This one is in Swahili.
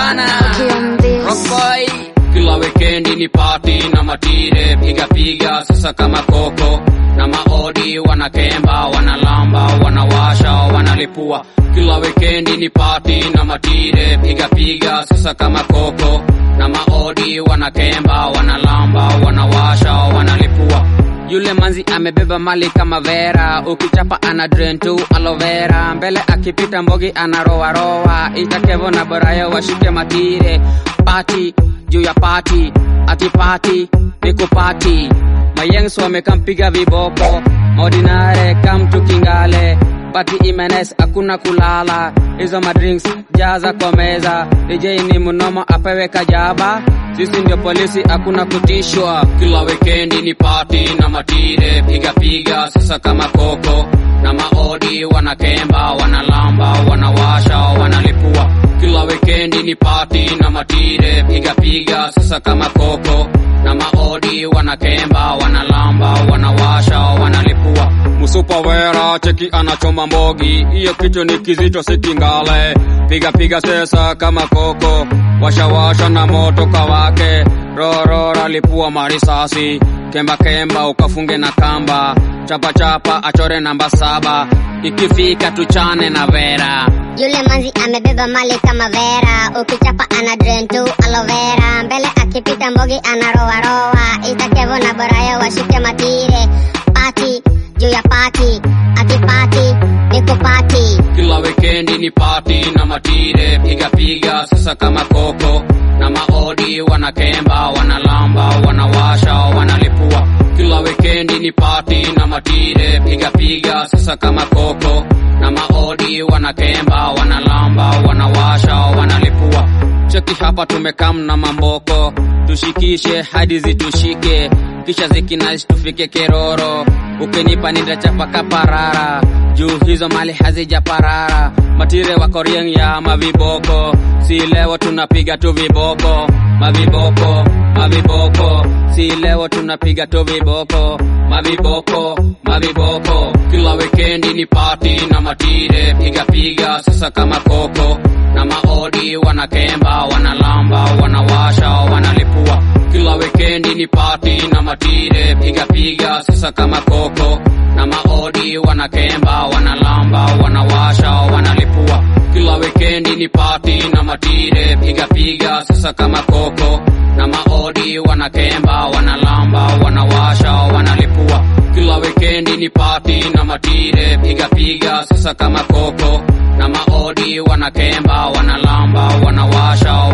sana Kiambia. Rockboy kila weekendi ni party na matire piga piga sasa kama koko na maodi wanakemba wanalamba wanawasha wanalipua kila weekendi ni party na matire piga piga sasa kama koko na maodi wanakemba wanalamba wanawasha wanalipua yule manzi amebeba mali kama vera ukichapa ana drain tu aloe vera mbele akipita mbogi anarowarowa itakevo na borayo washike matire pati juu ya pati ati pati ni kupati mayengs wamekampiga viboko maordinare kamtu kingale pati imenes hakuna kulala hizo madrinks jaza kwa meza dj ni mnomo apewe kajaba sisi ndio polisi hakuna kutishwa kila weekendi ni pati na matire piga piga sasa kama koko na maodi wanakemba wanalamba wanawasha wanalipua kila weekendi ni pati na matire piga piga sasa kama koko na maodi wanakemba wanalamba wanawasha wanalipua musupa wera cheki anachoma mbogi hiyo kitu ni kizito sikingale piga piga sesa kama koko washawasha na moto kawake rorora lipua marisasi kemba kemba ukafunge na kamba chapa chapa achore namba saba ikifika tuchane na vera Yule manzi amebeba mali kama vera, ukichapa ana drain tu aloe vera, mbele akipita mbogi anarowarowa, itakevo na borayo washike matire, pati juu ya pati, ati pati ni kupati. kila weekendi ni pati na matire piga piga sasa kama koko na maodi wanakemba wanalamba wanawasha wanalipua kila weekendi ni pati na matire piga piga sasa kama koko na maodi wanakemba wanalamba wanawasha wanalipua cheki hapa tumekam na mamboko tushikishe hadi zitushike kisha zikinais tufike keroro ukinipa nitachapa kaparara juu hizo mali hazijaparara matire wa korieng ya maviboko si leo tunapiga tu viboko maviboko maviboko si leo tunapiga tu viboko maviboko maviboko kila weekendi ni pati na matire piga piga sasa kama koko na maodi wanakemba wanalamba wanawasha wanalipua kila weekendi ni pati na matire piga piga sasa kama koko na maodi wanakemba wanalamba wanawasha wanalipua kila weekendi ni pati na matire piga piga sasa kama koko na maodi wanakemba wanalamba wanawasha wanalipua kila weekendi ni pati na matire piga piga sasa kama koko na maodi wanakemba wanalamba wanawasha